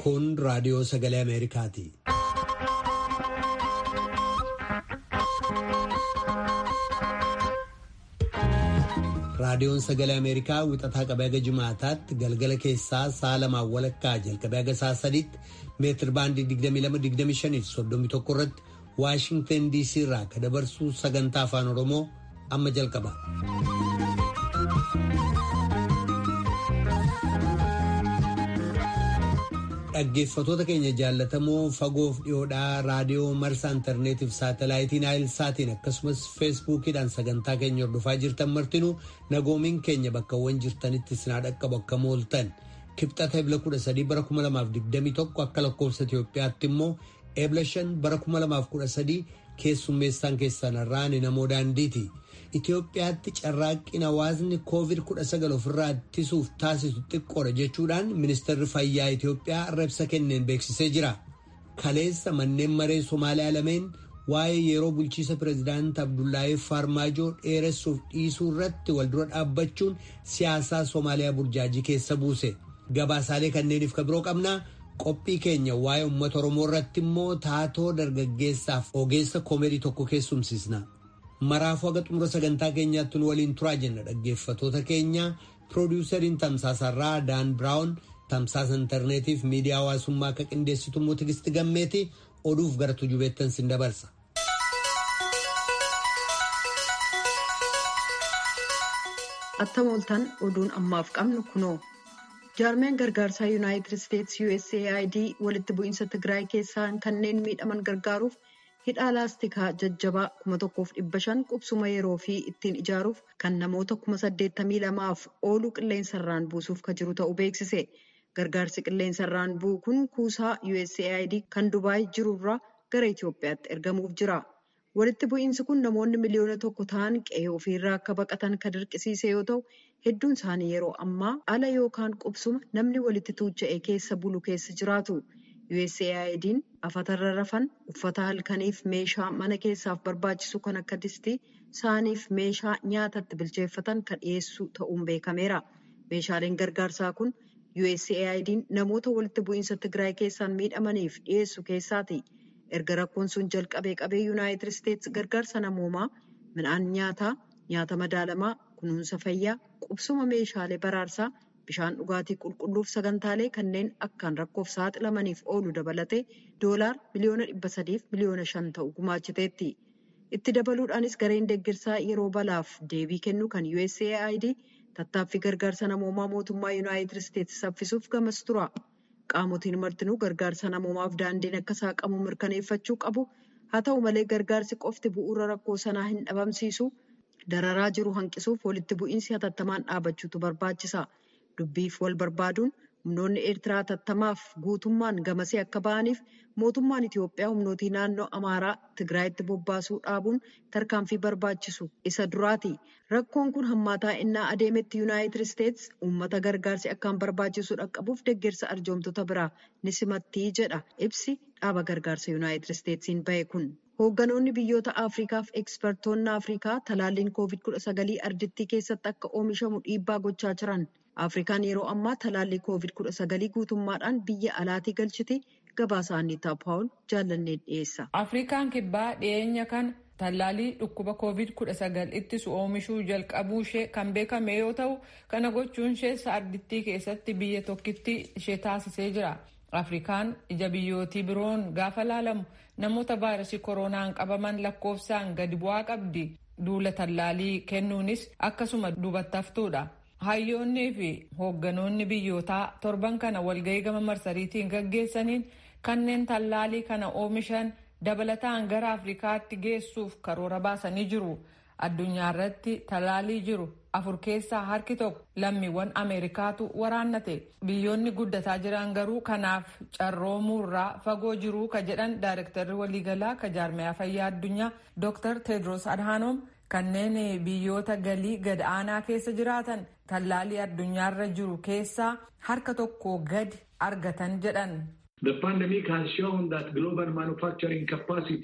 Kun raadiyoo sagalee Ameerikaati. Raadiyoon sagalee Ameerikaa wixataa qabee haga Jimaataatti galgala keessaa sa'a lamaan walakkaa jalqabee haga sa'a sadiitti meetir baandii 22-25 irratti Waashingtan DC irraa ka dabarsuu sagantaa afaan Oromoo amma jalqaba. Dhaggeeffatoota keenya jaallatamoo fagoof dhiyoodhaa raadiyoo marsaa intarneetiif saatalaayitiin saatiin akkasumas feesbuukiidhaan sagantaa keenya hordofaa jirtan martinuu nagoomiin keenya bakkawwan jirtanitti sinaa dhaqqabu akka mooltan kibxata ebla 13 bara 2021 akka lakkoofsa Itoophiyaatti immoo ebla 5 bara 2013 keessummeessaan keessanarraan namoo daandiiti. Itoophiyaatti carraaqqiin hawaasni COVID-19 ofirraa ittisuuf taasisu xiqqoodha jechuudhaan ministeerri fayyaa Itoophiyaa ibsa kenneen beeksisee jira. Kaleessa manneen maree Somaaliyaa lameen waa'ee yeroo bulchiisa pireezidaanti Abdullaahii Farmaajoo dheeressuuf dhiisuu irratti waldura dhaabbachuun siyaasaa Somaaliyaa burjaajii keessa buuse. Gabaasaalee kanneeniif ka biroo qabnaa qophii keenya waa'ee uummata Oromoo irratti immoo taatoo dargaggeessaaf ogeessa koomedii tokko keessumsiisna. maraafuu haga xumura sagantaa keenyaatti nu waliin turaa jenna dhaggeeffatoota keenya piroodiwusariin tamsaasarraa daan biraawun tamsaasa intarneetiif miidiyaa hawaasummaa akka qindeessitu immoo tigisti gammeeti oduuf gara tujubeettan sin dabarsa. attam ooltan oduun ammaaf qabnu kunoo jaarmeen gargaarsaa yuunaayitid isteetsi usaid walitti bu'iinsa tigraay keessaa kanneen miidhaman gargaaruuf. hidhaa laastikaa jajjabaa 1,500 qubsuma yeroo fi ittiin ijaaruuf kan namoota 82,000f ooluu qilleensarraan buusuuf kan jiru ta'uu beeksise gargaarsi qilleensarraan bu'u kun kuusaa usaid kan dubaay jirurraa gara itiyoophiyaatti ergamuuf jira walitti bu'iinsi kun namoonni miliyoona tokko ta'an qe'ee ofiirraa akka baqatan kan dirqisiise yoo ta'u hedduun isaanii yeroo ammaa ala yookaan qubsuma namni walitti tuucha'e keessa bulu keessa jiraatu. USAID'n afatarra rafan uffata halkaniif meeshaa mana keessaaf barbaachisu kan akka distii saaniif meeshaa nyaatatti bilcheeffatan kan dhiyeessu ta'uun beekameera. Meeshaaleen gargaarsaa kun USAID'n namoota walitti bu'iinsa Tigraay keessaan miidhamaniif dhiyeessu keessaati. Erga rakkoon sun jalqabee qabee Yuunaayitid Isteetsi gargaarsa namoomaa midhaan nyaataa, nyaata madaalamaa, kunuunsa fayyaa, qubsuma meeshaalee baraarsaa. bishaan dhugaatii qulqulluuf sagantaalee kanneen akkaan rakkoof saaxilamaniif oolu dabalatee doolaar miliyoona dhibba sadiif miliyoona shan ta'u gumaachiteetti. Itti dabaluudhaanis gareen deeggarsaa yeroo balaaf deebii kennu kan USAID tattaaffii gargaarsa namoomaa mootummaa Yuunaayitid Isteetsi saffisuuf gamas tura. Qaamotiin martinuu gargaarsa namoomaaf daandiin akka saaqamu mirkaneeffachuu qabu. Haa ta'u malee gargaarsi qofti bu'uura rakkoo sanaa hin dhabamsiisu. Dararaa jiru hanqisuuf walitti bu'iinsi hatattamaan dhaabbachuutu barbaachisa. Dubbiif wal barbaaduun humnoonni Eertiraa hatattamaaf guutummaan gamasee akka ba'aniif mootummaan Itoophiyaa humnootii naannoo Amaaraa Tigraayitti bobbaasuu dhaabuun tarkaanfii barbaachisu isa duraati. Rakkoon kun hammaataa innaa adeemetti Yuunaayitid Isteetsi uummata gargaarsi akkaan barbaachisu dhaqqabuuf deeggarsa arjoomtoota biraa ni simatti jedha ibsi dhaaba gargaarsa Yuunaayitid Isteetsiin bahe kun. Hoogganoonni biyyoota Afriikaaf ekspertoonni Afriikaa talaalliin COVID-19 ardittii keessatti akka oomishamu dhiibbaa gochaa jiran. Afrikaan yeroo ammaa talaallii COVID-19 guutummaadhaan biyya alaatii galchiti. Gabaasa Anniitaa Paawul jaallannee dhiyeessa. Afrikaan kibbaa dhiyeenya kana tallaalii dhukkuba COVID-19 ittisu oomishuu jalqabuu ishee kan beekame yoo ta'u, kana gochuun ishee ardittii keessatti biyya tokkitti ishee taasisee jira. Afrikaan ija biyyootii biroon gaafa laalamu namoota vaayirasii koronaan qabaman lakkoofsaan gadi bu'aa qabdi. Duula tallaalii kennuunis akkasuma duubatti haftuudha. Hayyoonnii fi hoogganoonni biyyootaa torban kana walgahii gama marsariitiin gaggeessaniin kanneen tallaalii kana oomishan dabalataan gara Afrikaatti geessuuf karoora baasanii jiru. Addunyaa irratti tallaalii jiru afur keessaa harki tokko lammiiwwan Ameerikaatu waraannate. Biyyoonni guddataa jiran garuu kanaaf carroomuurraa fagoo jiru ka jedhan Daayirektarri waliigalaa ka jaarmayaa fayyaa addunyaa Dr. Tedros Adhanom kanneen biyyoota galii gad aanaa keessa jiraatan tallaalii addunyaarra jiru keessaa harka tokko gadi argatan jedhan. The pandemic has shown that global manufacturing capacity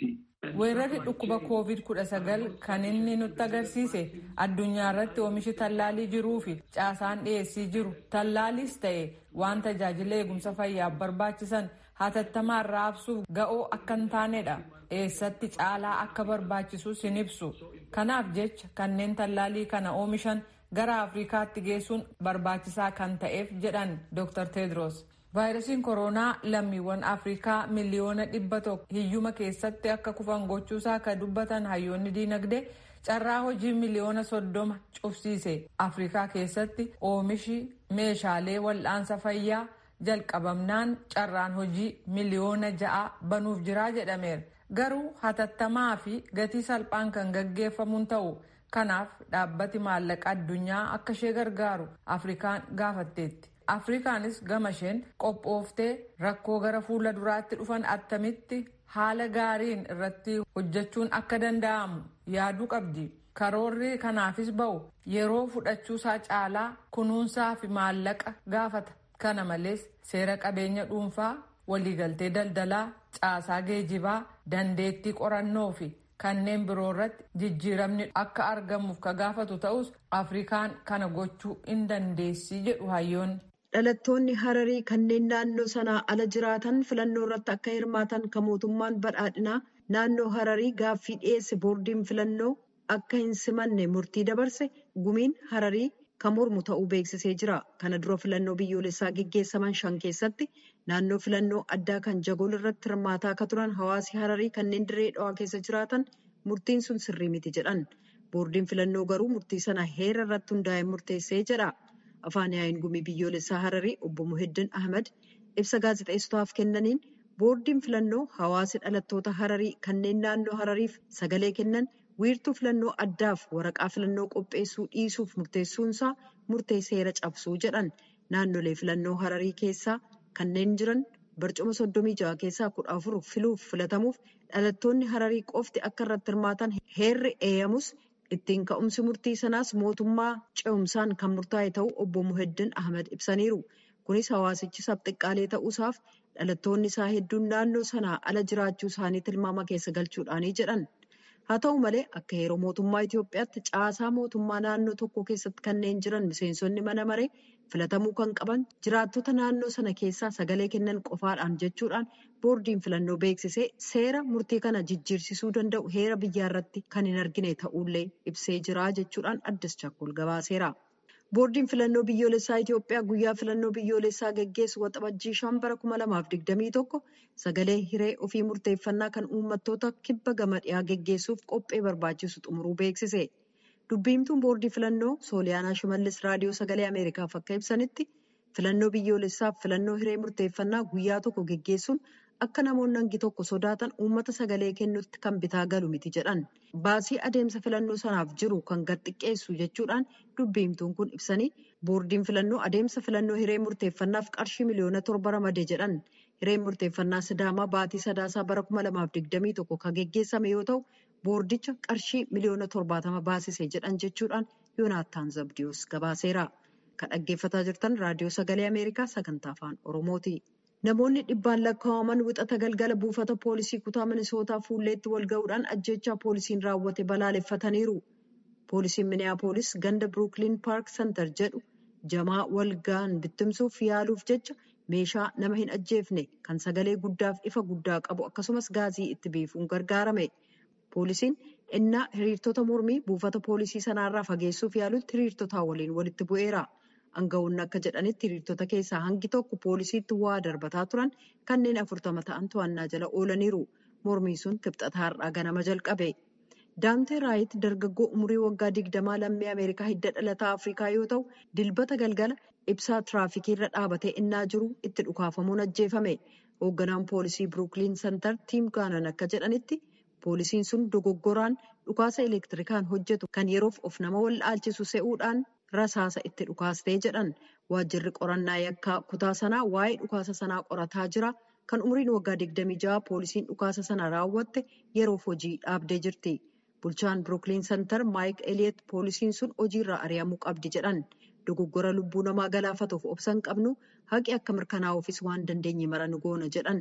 weerarri dhukkuba koovid kudha sagal kan inni nutti agarsiise addunyaa irratti oomishi tallaalii jiruu fi caasaan dhiyeessii jiru tallaaliis ta'e waan tajaajila eegumsa fayyaaf barbaachisan hatattamaan raabsuuf ga'oo akka hin taanedha eessatti caalaa akka barbaachisus hin ibsu kanaaf jecha kanneen tallaalii kana oomishan gara afrikaatti geessuun barbaachisaa kan ta'eef jedhan dr tedros vaayirasiin kooroonaa lammiiwwan afrikaa miliyoona dhibba tokko hiyyuma keessatti akka kufan gochuusaa kan dubbatan hayyoonni diinagdee carraa hojii miliyoona soddoma cufsiise afrikaa keessatti oomishi meeshaalee wal'aansa fayyaa jalqabamnaan carraan hojii miliyoona ja'a banuuf jiraa jedhameera garuu hatattamaa fi gatii salphaan kan gaggeeffamuun ta'u kanaaf dhaabbati maallaqa addunyaa akka ishee gargaaru afrikaan gaafatteetti afrikaanis gama isheen qophooftee rakkoo gara fuula duraatti dhufan attamitti haala gaariin irratti hojjechuun akka danda'amu yaaduu qabdi karoorri kanaafis ba'u yeroo fudhachuusaa caalaa kunuunsaa fi maallaqa gaafata kana malees seera qabeenya dhuunfaa waliigaltee daldalaa caasaa geejibaa dandeettii qorannoo fi kanneen biroo irratti jijjiiramni akka argamuuf ka gaafatu ta'us afrikaan kana gochuu hin dandeessi jedhu hayyoonni. dhalattoonni hararii kanneen naannoo sanaa ala jiraatan filannoo irratti akka hirmaatan kan mootummaan badhaadhinaa naannoo hararii gaaffii dhiyeesse boordiin filannoo akka hin simanne murtii dabarse gumiin hararii kan mormu ta'uu beeksisee jira kana dura filannoo biyyoolessaa geggeessaman shan keessatti naannoo filannoo addaa kan jagool irratti hirmaataa akka turan hawaasi hararii kanneen dirree dhawaa keessa jiraatan murtiin sun sirrii miti jedhan boordiin filannoo garuu murtii sana heera irratti hundaa'ee murteessee jedha. afaan yaa'iin gumii biyyoolessaa hararii obbo muhiddin ahmed ibsa gaazexeessotaaf kennaniin boordiin filannoo hawaasi dhalattoota hararii kanneen naannoo harariif sagalee kennan wiirtuu filannoo addaaf waraqaa filannoo qopheessuu dhiisuuf murteessuunsaa murtee seera cabsuu jedhan naannolee filannoo hararii keessaa kanneen jiran barcuma soddomii ja'a keessaa kudha afur filuuf filatamuuf dhalattoonni hararii qofti akka irratti hirmaatan heerri eeyyamus. ittiin ka'umsi murtii sanaas mootummaa ce'umsaan kan murtaa'e ta'uu obbo muheddin ahmed ibsaniiru kunis hawaasichi sabxiqqaalee ta'uusaaf dhalattoonni isaa hedduun naannoo sanaa ala jiraachuu isaanii tilmaama keessa galchuudhaanii jedhan haa ta'u malee akka yeroo mootummaa itiyoophiyaatti caasaa mootummaa naannoo tokko keessatti kanneen jiran miseensonni mana maree filatamuu kan qaban jiraattota naannoo sana keessaa sagalee kennan qofaadhaan jechuudhaan boordiin filannoo beeksisee seera murtii kana jijjiirsisuu danda'u heera biyyaa irratti kan hin argine ta'ullee ibsee jira jechuudhaan addis chakkol gabaaseera. boordiin filannoo biyyoolessaa Itiyoophiyaa guyyaa filannoo biyyoolessaa geggeessu waxabajjii shan bara kuma lamaaf digdamii tokko sagalee hiree ofii murteeffannaa kan uummattoota kibba gama dhiyaa geggeessuuf qophee barbaachisu xumuruu beeksise. dubbiimtuun boordii filannoo sooliyaanaa shimallis raadiyoo sagalee ameerikaaf akka ibsanitti filannoo biyyoolessaaf filannoo hiree murteeffannaa guyyaa tokko geggeessuun akka namoonni hangi tokko sodaatan uummata sagalee kennutti kan bitaa galu miti jedhan baasii adeemsa filannoo sanaaf jiru kan gad xiqqeessu jechuudhaan dubbiimtuun kun ibsanii boordiin filannoo adeemsa filannoo hiree murteeffannaaf qarshii miliyoona torba ramadee jedhan hireen murteeffannaa sidaamaa baatii sadaasaa bara kuma lamaaf digdamii tokko kan geggeessame yoo ta'u. boordicha qarshii miliyoona torbaatama baasise jedhan jechuudhaan yoonaattaan zabdiyoos gabaaseera kan dhaggeeffataa jirtan raadiyoo sagalee ameerikaa sagantaa afaan oromooti namoonni dhibbaan lakkaa'aman wixata galgala buufata poolisii kutaa minisootaa fuulleetti wal ga'uudhaan ajjechaa poolisiin raawwate balaaleffataniiru poolisiin miniyaapolis ganda biruukiliin paark santar jedhu jamaa walga'an bittimsuuf yaaluuf jecha meeshaa nama hin ajjeefne kan sagalee guddaaf ifa guddaa qabu akkasumas gaazii itti biifuun gargaarame. poolisiin innaa hiriirtota mormii buufata poolisii sanaarraa fageessuuf yaalutti hiriirtotaa waliin walitti bu'eera aangawoonni akka jedhanitti hiriirtota keessaa hangi tokko poolisiitti waa darbataa turan kanneen afurtama ta'an to'annaa jala oolaniiru mormii sun kibxata har'aa ganama jalqabe daantee raayit dargaggoo umurii waggaa digdamaa lammii ameerikaa hidda dhalataa afrikaa yoo ta'u dilbata galgala ibsaa tiraafikii irra dhaabatee innaa jiru itti dhukaafamuun ajjeefame hoogganaan poolisii biruukiliin santar tiim gaanan akka jedhanitti. poolisiin sun dogoggoraan dhukaasa elektirikaan hojjetu kan yeroof of nama wallaalchisu se'uudhaan rasaasa itti dhukaastee jedhan waajjirri qorannaa yakkaa kutaa sanaa waa'ee dhukaasa sanaa qorataa jira kan umriin waggaa 26 poolisiin dhukaasa sana raawwatte yeroof hojii dhaabdee jirti bulchaan biruukiliin santar maayik eliyeet poolisiin sun hojiirraa ari'amuu qabdi jedhan dogoggora lubbuu namaa galaafatuuf obsan qabnu haqi akka mirkanaa'uufis waan dandeenye mara nu goona jedhan.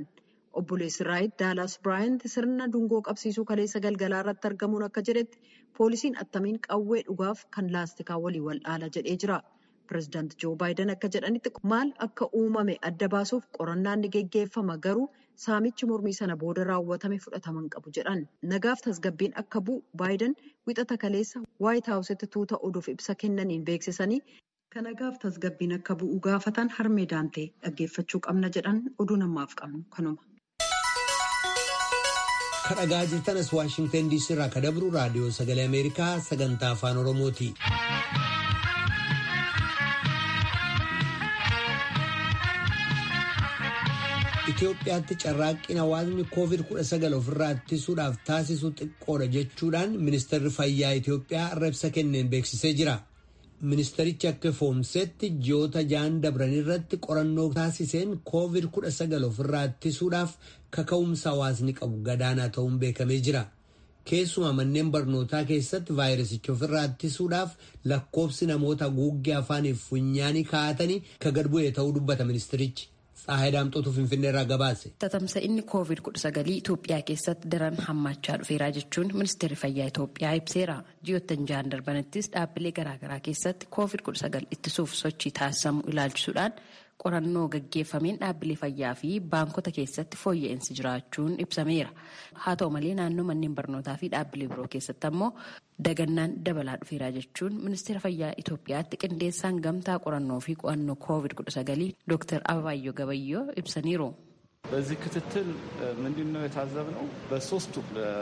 Obboleessi Raayit Daalaas Biraayant sirna dungoo qabsiisuu kaleessa galgalaa irratti argamuun akka jedhetti poolisiin attamiin qawwee dhugaaf kan laastikaa walii wal dhaala jedhee jira. Pireezidaant Joo Baayiden akka jedhanitti maal akka uumame adda baasuuf qorannaan ni geggeeffama garuu saamichi mormii sana booda raawwatame fudhataman qabu jedhan. Nagaaf tasgabbiin akka bu'u Baayiden wixata kaleessa Waayit Haawusitti tuuta oduuf ibsa kennaniin beeksisanii kan nagaaf tasgabbiin akka bu'u gaafatan harmee daantee dhaggeeffachuu qabna jedhan oduu namaaf qabnu kanuma. kadhagaa jirtanas waashingtan diisii irraa ka dabru raadiyoo sagalee ameerikaa sagantaa afaan oromooti. Itoophiyaatti carraaqqina hawaasni COVID-19 ofirraa ittisuudhaaf taasisu xiqqoodha jechuudhaan ministeerri fayyaa Itoophiyaa ibsa kenneen beeksisee jira. Ministerichi akka foomsetti ji'oota ja'an dabran irratti qorannoo taasiseen COVID-19 ofirraa ittisuudhaaf kaka'umsa hawaasni qabu gadaanaa ta'uun beekamee jira. Keessumaa manneen barnootaa keessatti vaayirasicha ofirraa ittisuudhaaf lakkoofsi namoota guuggee afaaniif funyaanii kaa'atanii ka gad bu'e ta'uu dubbata ministerichi. Tsaahay Daamxootu Finfinnee irraa gabaase. Tatamsa'inni COVID-19 Itoophiyaa keessatti daran hammaachaa dhufeera jechuun ministeerri fayyaa Itoophiyaa ibseera. Ji'oottan ja'an darbanittis dhaabbilee garaagaraa keessatti COVID-19 ittisuuf sochii taasisamu ilaalchisuudhaan qorannoo gaggeeffameen dhaabbilee fayyaa fi baankota keessatti fooyya'insi jiraachuun ibsameera. Haa ta'u malee naannoo manneen barnootaa fi dhaabbilee biroo keessatti ammoo dagannaan dabalaa dhufeera jechuun ministeera fayyaa Itoophiyaatti qindeessaan gamtaa qorannoo fi qo'annoo COVID-19 Dr. Ababayyoo Gabayyoo ibsaniiru. በዚህ ክትትል ምንድን ነው የታዘብነው? በሶስቱ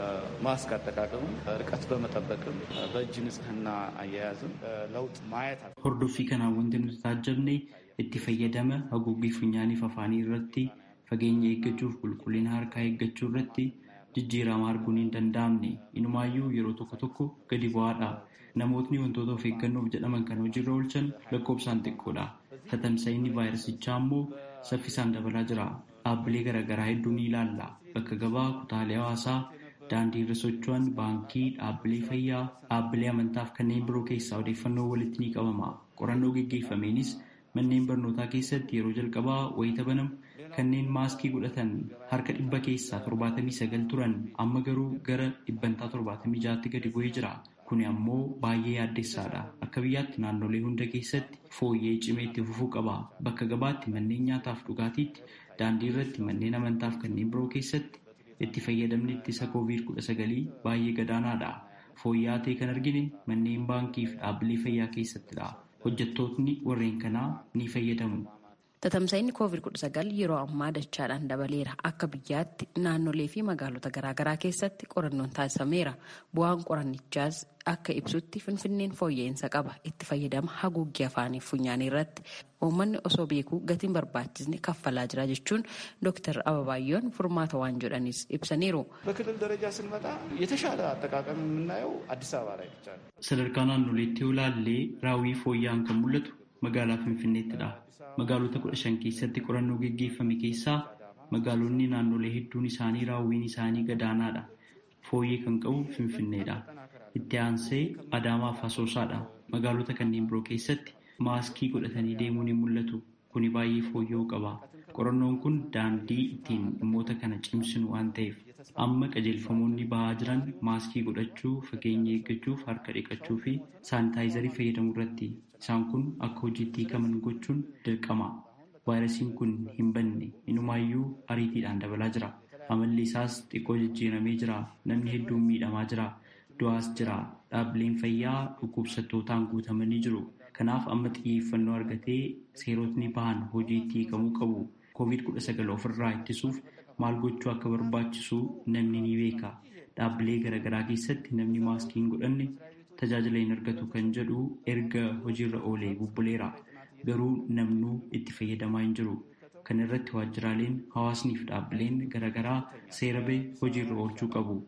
ማስክ አጠቃቀምም፣ ርቀት በመጠበቅም፣ በእጅ ንጽህና አያያዝም ለውጥ ማየት Hordoffii kanaan wanti nuti taajjabne itti fayyadama haguuggii funyaaniif afaanii irratti fageenya eeggachuuf qulqullina harkaa eeggachuu irratti jijjiirama arguun hin danda'amne inumaayyuu yeroo tokko tokko gadi bu'aadha. Namootni wantoota of eeggannoof jedhaman kan hojiirra oolchan lakkoofsaan xiqqoodha. Tatamsa'inni vaayirasichaa immoo saffisaan dabalaa jira. Dhaabbilee garaagaraa hedduu ni ilaalla. Bakka gabaa, kutaalee hawaasaa, daandii irra socho'an, baankii, dhaabbilee fayyaa, dhaabbilee amantaaf kanneen biroo keessaa odeeffannoo walitti ni qabama. Qorannoo geggeeffameenis manneen barnootaa keessatti yeroo jalqabaa wayita banamu kanneen maaskii godhatan harka dhibba keessaa torbaatamii sagal turan amma garuu gara dhibbantaa torbaatamii jaatti gadi bu'ee jira. Kuni ammoo baay'ee yaaddessaadha. Akka biyyaatti naannolee hunda keessatti fooyyee cimee itti fufuu qaba. Bakka gabaatti manneen nyaataaf dhugaatiitti daandii irratti manneen amantaaf kanneen biroo keessatti itti fayyadamni ittisa COVID-19 baay'ee gadaanaadha. Fooyya'aa ta'e kan argine manneen baankii fi dhaabbilee fayyaa keessattidha. Hojjettootni warreen kanaa ni fayyadamu. Tatamsa'inni COVID-19 yeroo ammaa dachaadhaan dabaleera. Akka biyyaatti naannolee fi magaalota garaagaraa keessatti qorannoon taasifameera. Bu'aan qorannichaas akka ibsutti finfinneen fooyya'insa qaba. Itti fayyadama haguuggii afaanii funyaanii irratti uummanni osoo beekuu gatiin barbaachisne kaffalaa jira jechuun Dr. Ababaayyoon furmaata waan jedhanis ibsaniiru. በክልል ደረጃ ስንመጣ የተሻለ አጠቃቀም የምናየው አዲስ አበባ ላይ ብቻ ነው። Sadarkaa naannoleetti yoo ilaalle raawwii fooyya'aan kan mul'atu magaalaa Finfinneettidha. Magaalota kudha shan keessatti qorannoo geggeeffame keessaa magaalonni naannolee hedduun isaanii raawwiin isaanii gadaanaadha. Fooyyee kan qabu Finfinneedha. Itti aansee Adaamaa fi Asoosaadha. Magaalota kanneen biroo keessatti maaskii godhatanii deemuun hin mul'atu. Kuni baay'ee fooyya'uu qaba. Qorannoon kun daandii ittiin dhimmoota kana cimsinu waan ta'eef amma qajeelfamoonni bahaa jiran maaskii godhachuu, fageenya eeggachuuf, harka dhiqachuu fi saanitaayizarii fayyadamuu irratti. Isaan kun akka hojiitti hiikaman gochuun dirqama. Vaayirasiin kun hin banne inumaayyuu ariitiidhaan dabalaa jira. Amalli isaas xiqqoo jijjiiramee jira. Namni hedduun miidhamaa jira. Du'aas jira. Dhaabbileen fayyaa dhukkubsattootaan guutamanii jiru. Kanaaf amma xiyyeeffannoo argatee seerotni bahan hojiitti hiikamuu qabu. Covid-19 ofirraa ittisuuf maal gochuu akka barbaachisu namni ni beeka. Dhaabbilee garaagaraa keessatti namni maaskii hin godhanne tajaajila hin argatu kan jedhu erga hojiirra oolee bubbuleera. Garuu namnuu itti fayyadamaa hin jiru. Kana irratti waajjiraaleen hawaasniif dhaabbileen garaagaraa seera bahe hojiirra oolchuu qabu.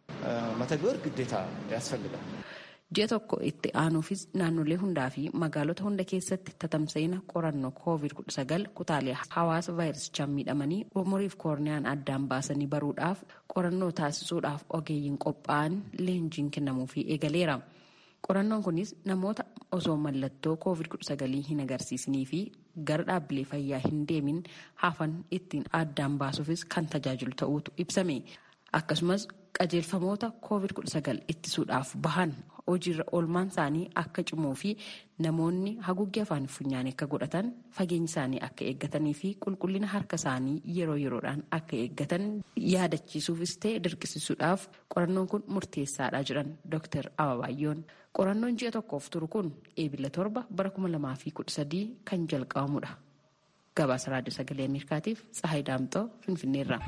መተግበር ግዴታ ያስፈልጋል። Ji'a tokko itti aanuufis naannolee hundaa fi magaalota hunda keessatti tatamsa'ina qorannoo COVID-19 kutaalee hawaasa vaayirasichaan miidhamanii umuriif koorniyaan addaan baasanii baruudhaaf qorannoo taasisuudhaaf ogeeyyiin qophaa'an leenjiin kennamuufii eegaleera. Qorannoon kunis namoota osoo mallattoo COVID-19 hin agarsiisnii fi gara dhaabbilee fayyaa hin deemin hafan ittiin addaan baasuufis kan tajaajilu ta'uutu ibsame akkasumas qajeelfamoota covid-19 ittisuudhaaf bahan hojiirra oolmaan isaanii akka cimuu fi namoonni haguuggee afaan funyaanii akka godhatan fageenyi isaanii akka eeggatanii fi qulqullina harka isaanii yeroo yeroodhaan akka eeggatan yaadachiisuufis ta'e dirqisiisuudhaaf qorannoon kun murteessaadha jedhan Dr. Ababaayyoon. Qorannoon ji'a tokkoof turu kun eebila torba bara 2013 kan jalqabamudha. Gabaasa Raadiyoo Sagalee Ameerikaatiif Tsahaay Daamxoo Finfinneerra.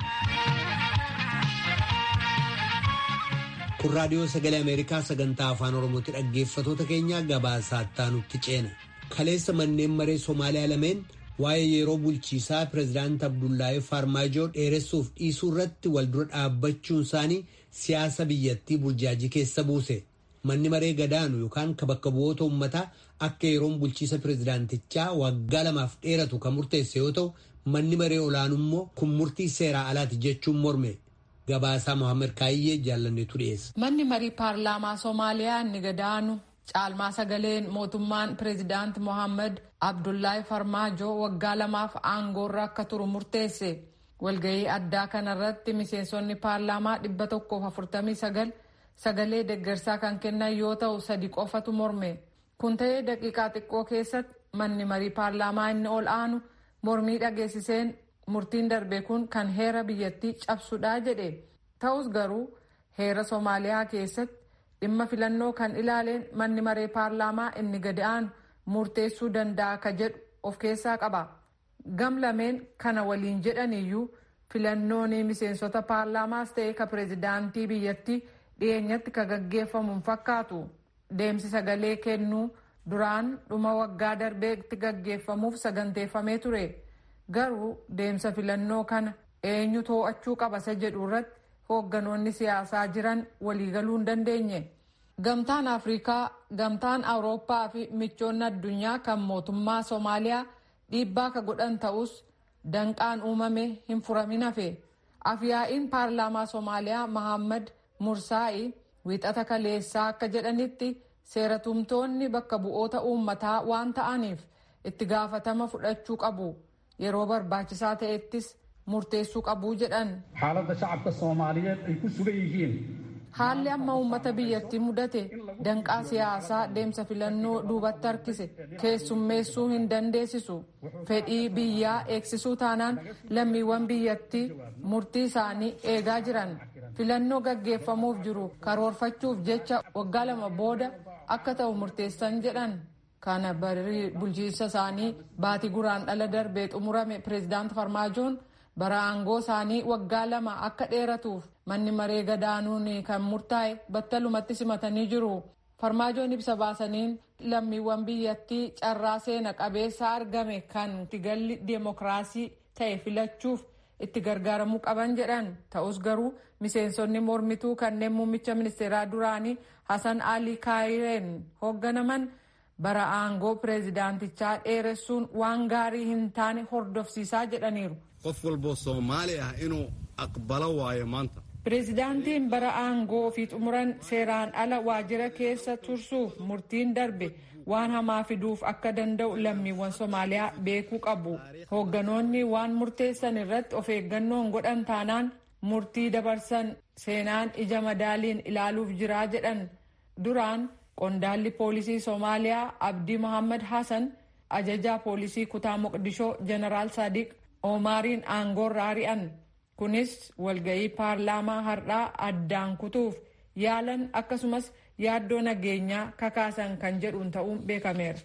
kun raadiyoo sagalee ameerikaa sagantaa afaan oromootti dhaggeeffatoota keenya gabaasaa nutti ceena kaleessa manneen maree somaaliyaa lameen waa'ee yeroo bulchiisaa pireezidaant abdullaahi faarmaajoo dheeressuuf dhiisuu irratti waldura dhaabbachuun isaanii siyaasa biyyattii burjaajii keessa buuse manni maree gadaanu yookaan ka bakka bu'oota uummataa akka yeroon bulchiisa pireezidaantichaa waggaa lamaaf dheeratu kan murteesse yoo ta'u manni maree olaanummoo kun murtii seeraa alaati jechuun morme. Gabaasaa Mohaammed Kaayyee jaallanneetu dhiyeessa. Manni marii paarlaamaa Somaaliyaa inni gadaanu caalmaa sagaleen mootummaan pireezidaant Mohaammed Abdullaahi Farmaajoo waggaa lamaaf aangoorra akka turu murteesse. Walgahii addaa kanarratti miseensonni paarlaamaa dhibba tokkoof afurtamii sagal sagalee deggersaa kan kennan yoo ta'u sadi qofatu morme. Kun ta'ee daqiiqaa xiqqoo keessatti manni marii paarlaamaa inni ol aanu mormii dhageessiseen murtiin darbe kun kan heera biyyattii cabsudha jedhe ta'us garuu heera soomaaliyaa keessatti dhimma filannoo kan ilaaleen manni maree paarlaamaa inni gadi aanu murteessuu danda'a ka jedhu of keessaa qaba gam lameen kana waliin jedhaniyyuu filannoon miseensota paarlaamaas ta'e ka pireezidaantii biyyattii dhiyeenyatti ka gaggeeffamuun fakkaatu deemsi sagalee kennuu duraan dhuma waggaa darbeetti gaggeeffamuuf saganteeffamee ture. garuu deemsa filannoo kana eenyu to'achuu qaba isa jedhu irratti hoogganoonni siyaasaa jiran waliigaluu hin dandeenye. Gamtaan Afrikaa, Gamtaan Awurooppaa fi michoonni addunyaa kan mootummaa Soomaaliyaa dhiibbaa ka godhan ta'us danqaan uumame hin furamin hafe. Afyaa'iin paarlaamaa Soomaaliyaa Mahammad Mursaa'i wiixata kaleessaa akka jedhanitti seeratumtoonni bakka bu'oota uummataa waan ta'aniif itti gaafatama fudhachuu qabu. yeroo barbaachisaa ta'ettis murteessuu qabuu jedhan. Haaladda shacabka Soomaaliyeed ay ku sugan yihiin. Haalli amma uummata biyyattii mudate danqaa siyaasaa deemsa filannoo duubatti harkise keessummeessuu hin dandeessisu. Fedhii biyyaa eegsisuu taanaan lammiiwwan biyyattii murtii isaanii eegaa jiran. Filannoo gaggeeffamuuf jiru karoorfachuuf jecha waggaa lama booda akka ta'u murteessan jedhan. kana barii bulchiinsa isaanii baatii guraan dhala darbee xumurame pireezidaant farmaajoon bara aangoo isaanii waggaa lama akka dheeratuuf manni maree gadaanuun kan murtaa'e battalumatti simatanii jiru. farmaajoon ibsa baasaniin lammiiwwan biyyattii carraa seena qabeessa argame kan galli deemokiraasii ta'e filachuuf itti gargaaramuu qaban jedhan ta'us garuu miseensonni mormituu kanneen muummicha ministeeraa duraanii hasan alii kaayireen hoogganaman. bara aangoo pireezidaantichaa dheeressuun waan gaarii hin taane hordofsiisaa jedhaniiru. qof walboo soomaali ah inuu aqbalo waayo maanta. pireezidaantiin bara aangoo ofii xumuran seeraan ala waajjira keessa tursuuf murtiin darbe waan hamaa fiduuf akka danda'u lammiiwwan soomaaliyaa beekuu qabu. hoogganoonni waan murteessan irratti of eeggannoon godhan taanaan murtii dabarsan seenaan ija madaaliin ilaaluuf jiraa jedhan duraan. qondaalli poolisii soomaaliyaa abdii mohaammed hassan ajajaa poolisii kutaa moqdishoo jeneraal sadiq oomaariin aangoorra ari'an kunis walga'ii paarlaamaa har'aa addaan kutuuf yaalan akkasumas yaaddoo nageenyaa kakaasan kan jedhuun ta'uun beekameera.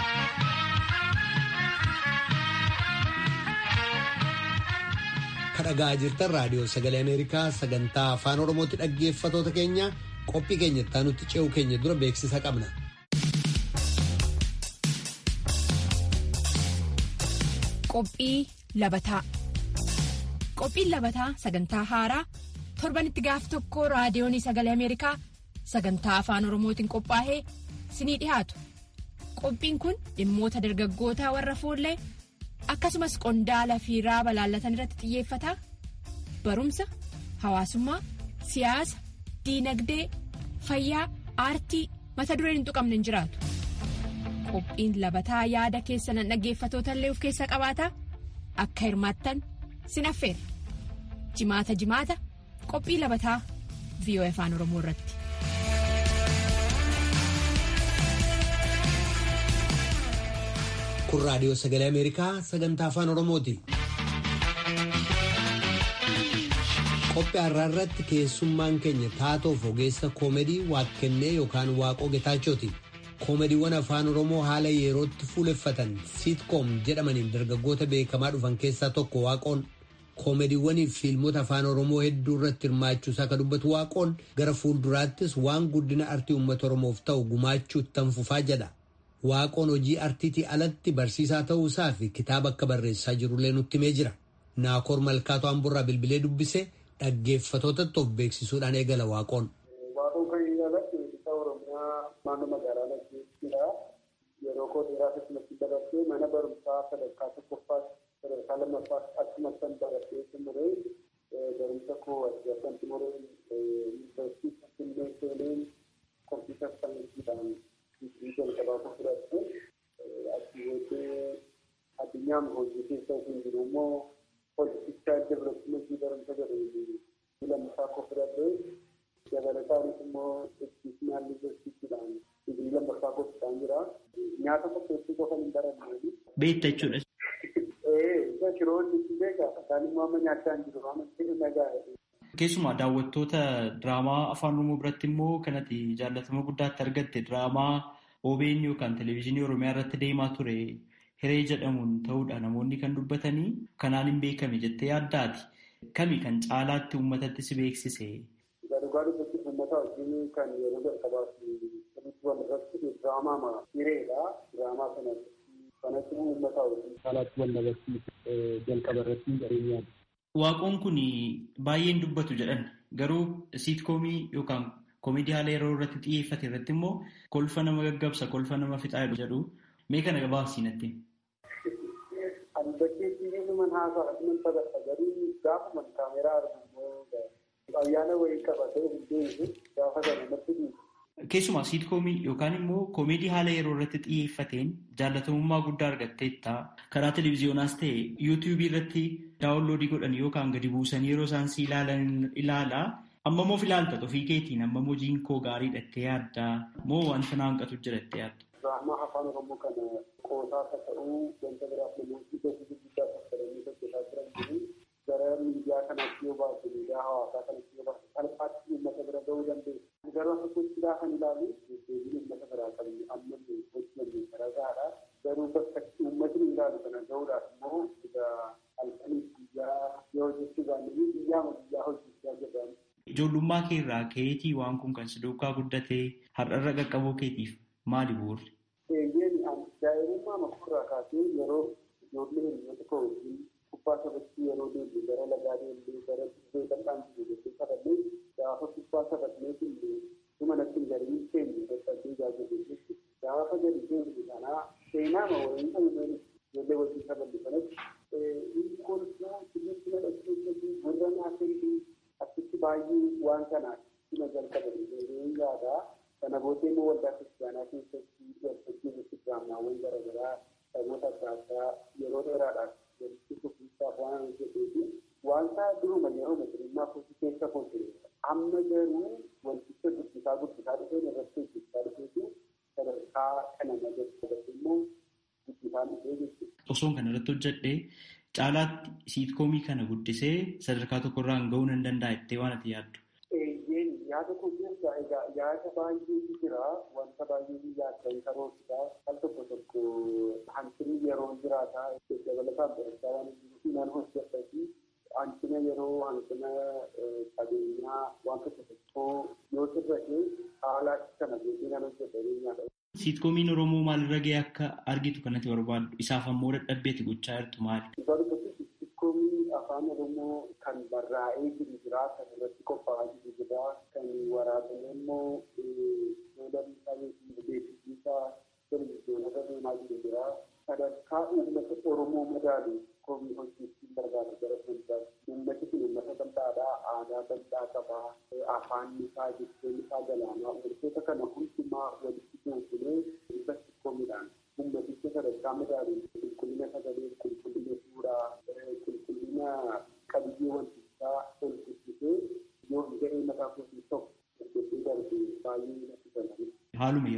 kadhagaa jirtan raadiyoo sagalee ameerikaa sagantaa afaan oromootti dhaggeeffatoota keenya qophii keenya itti ce'uu keenya dura beeksisa qabna. Qophii labataa Qophiin labataa sagantaa haaraa torbanitti gaaf tokko raadiyoon sagalee Ameerikaa sagantaa afaan Oromootiin qophaa'ee sinii dhiyaatu. Qophiin kun dhimmoota dargaggootaa warra fuullee akkasumas qondaala fi raaba laallatan irratti xiyyeeffata. Barumsa, hawaasummaa, siyaasa, diinagdee, fayyaa, aartii mata dureen hin tuqamne hin jiraatu. qophiin labataa yaada keessanan dhaggeeffatoota illee of keessa qabaata akka hirmaattan sin affeera jimaata jimaata qophii labataa VOA afaan oromoo irratti. kun raadiyoo sagalee ameerikaa sagantaa afaan oromooti. qophii har'aa irratti keessummaan keenya taatoof ogeessa koomedii waaqkennee yookaan waaqoo getaachooti. koomediiwwan afaan oromoo haala yerootti fuuleffatan siitkoom jedhamaniin dargaggoota beekamaa dhufan keessaa tokko waaqoon koomediiwwanii fi fiilmota afaan oromoo hedduu irratti hirmaachuusaa kan dubbatu waaqoon gara fuulduraattis waan guddina artii uummata oromoof ta'u gumaachuu itti fufaa jedha. waaqoon hojii artiitii alatti barsiisaa ta'uusaa fi kitaaba akka barreessaa jirullee nutti himee jira. naakoor malkaatoo hamburraa bilbilee dubbise dhaggeeffatootatti of beeksisuudhaan eegala waaqoon. Waaqoon kan inni alatti weellisaa Oromiyaa naannoo magaalaa Nagdeettiidha. Yeroo koo dheeraa keessumatti dabarsee mana barumsaa sadarkaa tokkoffaas sadarkaa lammaffaas akkasumas kan dabarsee xumuree barumsa koo asirratti xumuree yuunivarsiitii Finfinnee seeneen kompiitar saayinsiidhaan digrii jalqabaa koo fudhatte asii booddee addunyaan hojii keessa hin jiru immoo hojjechaa developmentii barumsa jedhanii lammaffaa koo fudhadhee dabalataanis immoo educational universitiidhaan digrii lammaffaa gochuudhaan jira. Nyaata qopheessuu qofa hin baranne. Beekta jechuudha. Ee, shiroo hojjechuu beekaa. Isaan immoo amma nyaachaa hin jiru. Amma jedhu nagaa. Keessumaa daawwattoota diraamaa afaan oromoo biratti immoo kanatti jaallatama guddaatti argatte diraamaa OBN yookaan televezyiinii oromiyaa irratti deemaa ture. Hiree jedhamuun ta'uudha namoonni kan dubbatanii kanaan hin beekame jettee yaaddaati. Kami kan caalaatti uummatatti si beeksise? Dhugaa dubbatti uummata wajjin kan yeroo jalqabaaf sirriitti wal irratti diraamaa hireedha. Diraamaa kanatti kanatti uummata wajjin caalaatti wal dabarsiise jalqaba irratti jireenyaadha. Waaqoon kun baay'een dubbatu jedhan garuu siitkoomii yookaan koomedii haala yeroo irratti xiyyeeffate irratti immoo kolfa nama gaggabsa kolfa nama fixaa jedhu mee kana gabaabsiinatti. Ani bakkeetti nama haasaa nan taphadha garuu gaafuma kaameeraa argu ayyaana wayii qabatee hundee gaafa sana natti dhiibu. Keessumaa siitkoomii yookaan immoo koomedii haala yeroo irratti xiyyeeffateen jaalatamummaa guddaa argatteetta. Karaa televiziyoonaas ta'e yuutuubii irratti daawunloodii godhan yookaan gadi buusanii yeroo isaan si ilaalan ilaalaa. Amma moo filaalta ofii keetiin amma hojiin koo gaarii dhattee yaaddaa moo wanta na hanqatu jirattee yaadda? Diraamaa afaan Oromoo kana qoosaa akka ta'uu wanta biraaf namoonni gatii guddaa fayyadamanii hojjetaa jiran jiru. Gara miidiyaa kanaatti yoo baatu miidiyaa hawaasaa kanatti yoo baatu salphaatti uummata bira gahuu dandeessu. Garuu akka gochuudhaa kan ilaalu deebiin uummata biraa qabnu amma hojjennu garagaadha. Garuu bakka uummatni ilaalu kana gahuudhaaf immoo egaa halkanii guyyaa yoo hojjechuu baannee biyyaa biyyaa hojjechaa jedhamu. Ijoollummaa kee irraa keetii waan kun kan si duukaa guddatee har'arra qaqqabuu keetiif maali bu'uurri? Eeyyeen daa'imummaa makurraa kaasee yeroo ijoollee hiriyoota koo wajjin kubbaa taphachuu yeroo deemne gara lagaa deemnee gara dirree bal'aan jiru jechuun taphannee gaafa kubbaa taphannee illee dhuma natti hin gariin keenya dadhabdee jaajatu jechuudha. Gaafa gadi deemne kanaa seenaa ma waliin ta'uudhaan ijoollee wajjin taphanne kanatti inni kolfaa sirriitti na dhaggeeffatu gurra naa kennu achitti baay'ee waan kanaa sima jalqaban jedhee yaadaa. Kana booddee immoo waldaa kiristaanaa keessatti waltajjii irratti diraamaawwan garaagaraa sababoota adda addaa yeroo dheeraadhaaf walitti fufiinsaaf waan hojjeteefi wanta duruma yeroo masirimmaa kootii keessa koo ture amma garuu wanticha guddisaa guddisaa dhufeen irratti hojjechaa dhufeetu sadarkaa kana nagarsiisatu immoo guddisaa dhufee jechuudha. Osoon kana irratti hojjedhee caalaatti siitkoomii kana guddisee sadarkaa tokkorraan gahuu nan danda'a jettee waan ati yaaddu. yaada koo keessa egaa yaada baay'eetu jira wanta baay'ee yaaddan karoorsisaa al tokko tokko hanqinni yeroo jiraataa dabalataan barachaa waan jiruuf nan hojjedha fi hanqina yeroo hanqina qabeenyaa waan tokko tokko yoo sirrate haala kana beekee nan hojjedha jireenyaadha. Siitkoomiin Oromoo maalirra gahee akka argitu kanatti barbaaddu isaaf ammoo dadhabbeeti gochaa jirtu maali? Siitkoomii afaan Oromoo kan barraa'ee jiru jira kan irratti qophaa'aa jiru jira kan waraabame immoo fuulamii qabeetii beeksisiisaa televizyoonota deemaa jiru jira sadarkaa uummata Oromoo madaalu koomii hojjechuun barbaada gara fuulduraatti uummati kun uummata bal'aadhaa aadaa bal'aa qabaa afaan isaa jechuun isaa galaanaa wantoota kana hundumaa walitti goonee irratti koomiidhaan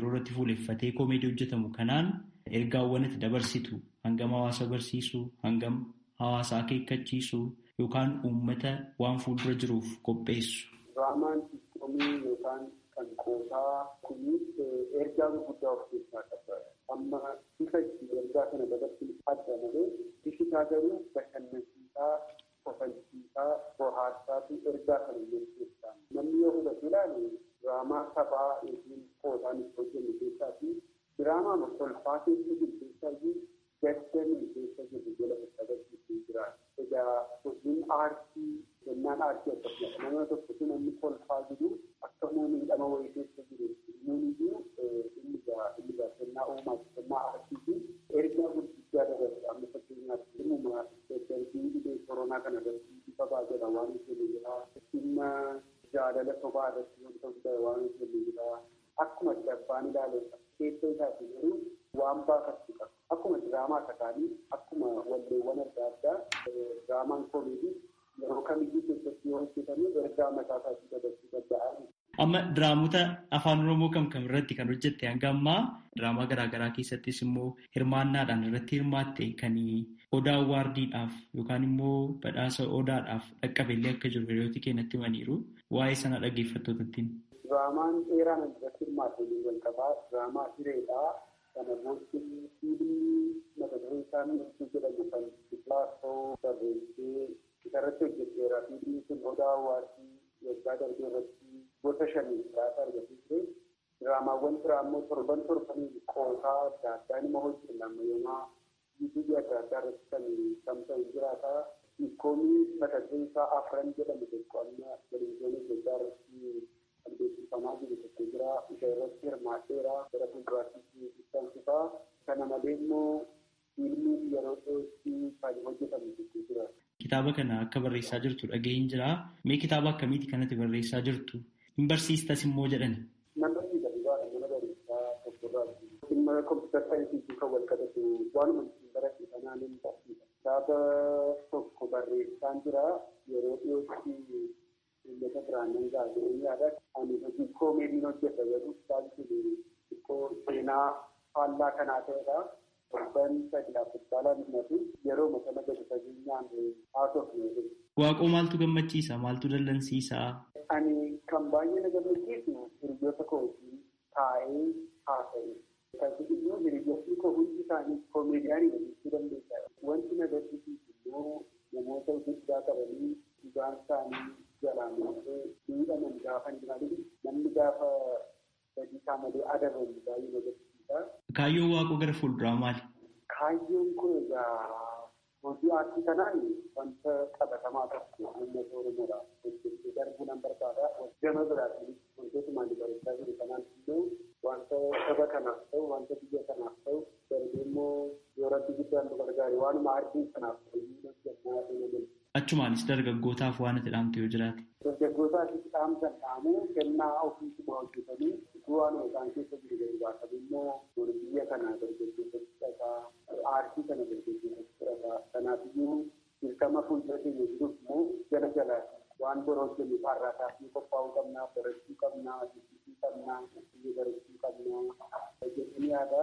yeroo irratti fuuleffatee koomeedii hojjetamu kanaan ergaawwan itti dabarsitu hangam hawaasa barsiisuu hangam hawaasa akeekkachiisuu yookaan uummata waan fuuldura jiruuf qopheessu. Diraamaan siistoomii yookaan kan qoosaa kunis ergaa gurguddaa of keessaa qaba. Amma bifa itti ergaa kana dabarsuun adda malee bifi isaa garuu bashannansiisaa, kofalchiisaa, bohaarsaa fi ergaa kana jechuudha. Namni yoo hubatu ilaalu diraamaa taphaa yookiin qoosaan itti hojjennu keessaa fi diraamaa kolfaa keessa jiru keessaa iyyuu gaddanii keessa jiru jala agarsiisuu jira. Egaa hojiin aartii kennaan aartii akkasumas nama tokko sun namni kolfaa jiru akka miidhama wayii keessa jiru muun iyyuu inni gaa inni gaa kennaa uumaa kennaa aartii fi ergaa gurguddaa dabarsa amma fakkeenyaaf dhimuma daddarbii dhibee koronaa kana irratti bifa baajata waan hojjennu jira dhimma jaalala sobaa irratti wanta guddaa waan hojjennu jira akkuma abbaan ilaale keessa isaati garuu waan baafachuu qaba. Akkuma diraamaa takaanii akkuma walleewwan adda addaa diraamaan koomeedii yeroo kamiyyuu keessatti yoo hojjetame ergaa mataa isaatii dabarsuu danda'a. Amma diraamota afaan Oromoo kam kam irratti kan hojjette hanga ammaa diraamaa garaagaraa keessattis immoo hirmaannaadhaan irratti hirmaatte kan odaa waardiidhaaf yookaan immoo badhaasa odaadhaaf dhaqqabellee akka jiru hiriyooti keenyatti himaniiru waa'ee sana dhaggeeffattootattiin. Diraamaan dheeraan irratti hirmaatte jalqabaa diraamaa hireedhaa. kana booddee fiilmii mata dureen isaa ibsuu jedhamu kan kilaasoo barreessee isarratti hojjeteera fiilmii kun odaa hawaasii waggaa darbee irratti gosa shanii biraata argatee ture diraamaawwan biraa immoo torban torbanii qoosaa adda addaa nima hojjenna ammayyomaa yuutuubii adda addaa irratti kan tamsa'u jiraata ikkoomii mata dureen isaa afran jedhamu tokko amma televiziyoonii Itoophiyaa irratti beeksifamaa jiru tokko jira isa irratti hirmaadheera gara fuulduraatti ibsamsisaa kana malee immoo fiilmii yeroo dhiyootti kan hojjetamu tokko jira. Kitaaba kana akka barreessaa jirtu dhaga'een jira. Mee kitaaba akkamiiti kanatti barreessaa jirtu? Hin barsiistas immoo jedhani. Nama barsiisa dhugaadha mana barreessaa tokkorraati. Dhimma kompiitara saayinsii kan wal qabatu waanuma ittiin barate sanaan hin barsiisa. Kitaaba tokko barreessaan jira yeroo dhiyootti uummata biraan nan gaazexee yaada ani hojii koomeediin hojjedha garuu kitaabni xiqqoo seenaa faallaa kanaa ta'edha. Torban sadii abbaalaan himatu yeroo masana gadi fageenyaan haasofne. Waaqoo maaltu gammachiisa? Maaltu dallansiisa? Ani kan baay'ee na gammachiisu hiriyoota koo wajjin taa'ee haasa'e. Kan iyyuu hiriyoonni koo hundi isaanii koomeediyaanii jechuu dandeessa. Wanti na gaddisiisu immoo namoota guddaa qabanii dhugaan isaanii jalaan miidhaman gaafa hin jiraatin namni gaafa sadii isaa malee adabamu baay'ee na gaddisiisa. Kaayyoon waaqoo gara fuulduraa maali? Kaayyoon kun egaa hojii aartii kanaan wanta qabatamaa tokko uummata Oromoodhaaf hojjechuu darbuu nan barbaada. Gama biraatiin wantoota maali barreessaa jiru kanaan immoo wanta saba kanaaf ta'u wanta biyya kanaaf ta'u darbee immoo yoo rabbi guddaan nu gargaare waanuma aartii kanaaf hojii hojjechaa deemaa Achumaanis dargaggootaaf waan ati dhaamte yoo jiraate. Dargaggootaafis dhaamsan dhaamuu kennaa ofiisuma hojjetanii utuu waan isaan keessa jiru gadi baasan immoo biyya kana dargaggeessatti fudhataa aartii kana dargaggeessatti fudhataa kanaafiyyuu dirqama fuuldura keenya jiruuf immoo jala jalaati waan bor hojjennu har'aataaf ni qophaa'uu qabnaa barachuu qabnaa dubbisuu qabnaa biyya barachuu qabnaa jedhanii yaada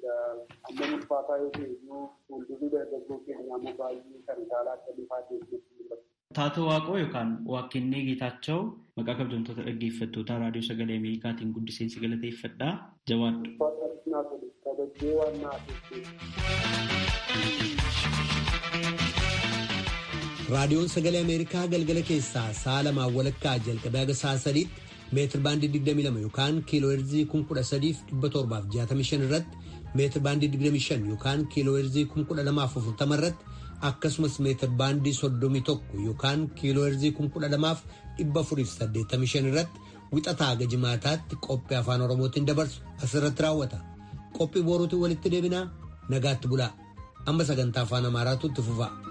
amma ulfaataa yoo ta'e iyyuu fuuldurri dargaggoo keenyaa immoo baay'ee kan caalaa akka lifaa keessatti Taatoo Waaqoo yookaan Waaqennee Geetaachoo maqaa kabajamtoota dhaggeeffattoota raadiyoo sagalee Ameerikaatiin guddiseensi galateeffadhaa jabaadhu. Raadiyoon sagalee Ameerikaa galgala keessaa sa'a lamaan walakkaa jalqabee haga sa'a sadiitti meetir baandii 22 yookaan kiiloo heerzii 13,765 irratti meetir baandii 25 yookaan kiiloo heerzii 1240 irratti akkasumas meetir baandii 31 yookaan kiiloo heerzii 12,485 irratti wixataa haga jimaataatti qophii afaan oromootiin dabarsu asirratti raawwata. Qophii boruutiin walitti deebinaa nagaatti bulaa. Amma sagantaa afaan amaaraatu itti fufa.